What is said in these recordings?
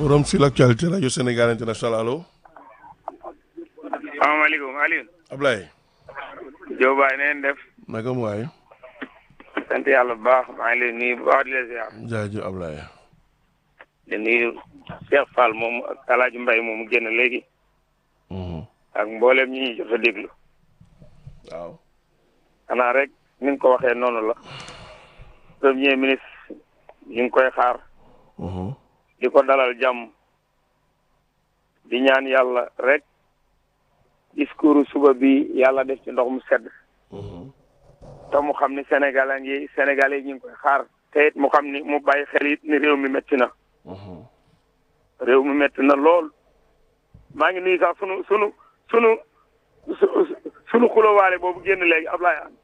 forum sur l'actualité rajo Sénégal international allo salaamaaleykum Aliou. Ablaye. Diop Baye na ngeen def. naka mu waay. sant yàlla bu baax maa ngi lay nuyu bu baax di la ziar. jaajëf Ablaye. di nuyu Cheikh Fall moom ak El Hadj Mbaye moom mu génn léegi. ak mboolem ñi ñuy jot a déglu. waaw. xanaa rek ni nga ko waxee noonu la. premier ministre ñu ngi koy xaar. di ko dalal jàmm. di ñaan yàlla rek. discours suba bi yàlla def ci ndox mu sedd. te mu xam ni sénégalais ngi sénégalais yi ñu ngi koy xaar. te it mu xam ni mu bàyyi xel it ni réew mi métti na. réew mi métti na lool. maa ngi nuyu sax sunu sunu sunu sunu xulowaale boobu génn léegi Ablaye An.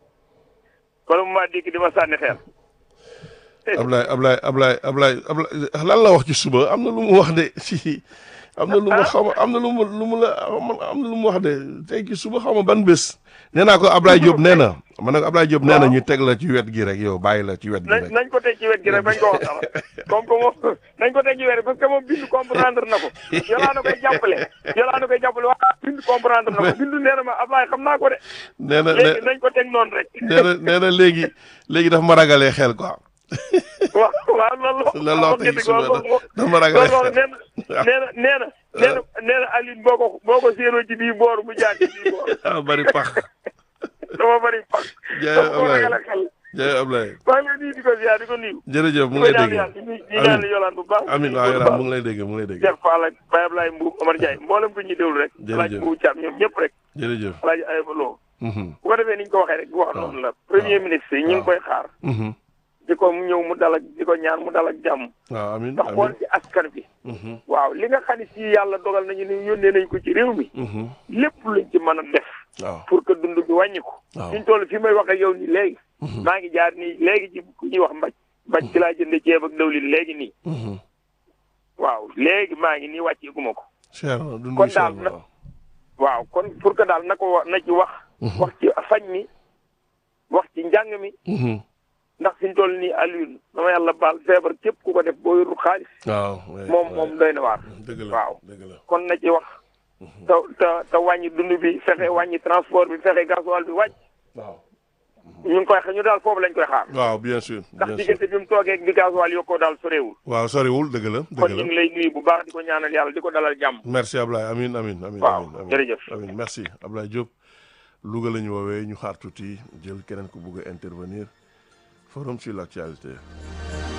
kon mu maa dikk di ma sànni xeer. Ablaye Ablaye Ablaye Ablaye Ablaye lan la wax ci suba am na lu mu wax de si. am na lu ma xaw ma am na lu mu lu mu la am na lu mu wax de tey ci suba xaw ma ban bés. nee naa ko Ablaye Diop nee na ma ne ko Ablaye Diop nee na ñu teg la ci wet gi rek yow bàyyi la ci wet gi rek. nañ ko teg ci wet gi rek bañ ko wax dara comme que moom nañ ko teg ci wet parce que moom bindu comprendre na ko yolaa na koy jàppale yolaa na koy jàppale wax bindu comprendre na ko bindu nee na ma Ablaye xam naa ko de. nee na léegi nañ ko teg noonu rek. nee na nee na léegi léegi daf ma ragalee xel quoi. waaw waaw loolu la loo xam ne suba dafa ma ragalee xel nee na nee na nee na nee na nee na Alioune boo ko boo ko séenoo ci bii boor mu jaar ci bii boor. ah bari pax. dama bari pax. jaay dama ko Ablaye ragale xel. jaay Ablaye. maa ngi lay nuyu di ko ziar di ko nuyu. jërëjëf mu ngi lay dégg di ñaan yolaan bu baax. amiin waaw yolaan mu ngi lay dégg mu ngi lay dégg. Cheikh Fall ak Baye Ablaye Mbour Omar Ndiaye mboolem ko ñuy déglu rek. Jërëjëf Alaaji Mbour Thiam ñoom ñëpp rek. jërëjëf. Alaaji Ayba Lo. bu ko defee ni ñu ko waxee rek bu wax noonu la. premier ministre yi ñu ngi koy xaar. di ko mu ñëw mu dal ak di ko ñaan mu dal ak jàmm. waaw amiin ndax xool ci askan bi. waaw li nga xam ne si yàlla dogal nañu ni yónnee nañ ko ci réew mi. lépp luñ ci mën a def. waaw pour que dund bi wàññi ko. waaw suñ toll fi may wax ak yow nii léegi. maa ngi jaar nii léegi ci ku ñuy wax mbaj. mbaj ci laa jënd ceeb ak dawlin léegi nii. waaw léegi maa ngi nii wàcceeguma ko. cher na dund kon bi cher daal na na waaw kon pour que daal na ko wa- na ci wax. wax ci fañ mi. wax ci njàng mi. ndax fi ñu toll nii Alioune dama yàlla baal feebar képp ku ko def boo yorul xaalis. waaw moom moom doy na waar. dëgg la waaw. dëgg la kon na ci wax. te te te wàññi dund bi fexe wàññi transport bi fexe gasoil bi wàcc. waaw ñu ngi koy ñu daal foofu lañ koy xaar. waaw bien sûr ndax bien sûr diggante bi mu toogee ak bi gasoil yokkoo daal soreewul. waaw soriwul dëgg la kon dëgg ñu la ngi lay nuyu bu baax di ko ñaanal yàlla di ko dalal jàmm. merci Ablaye amin amin amin Waaw, amin, amin jërëjëf. amin merci Ablaye Diop Louga la ñu woowee ñu xaar tuuti jël keneen ku bugg a intervenir forum sur l'actualité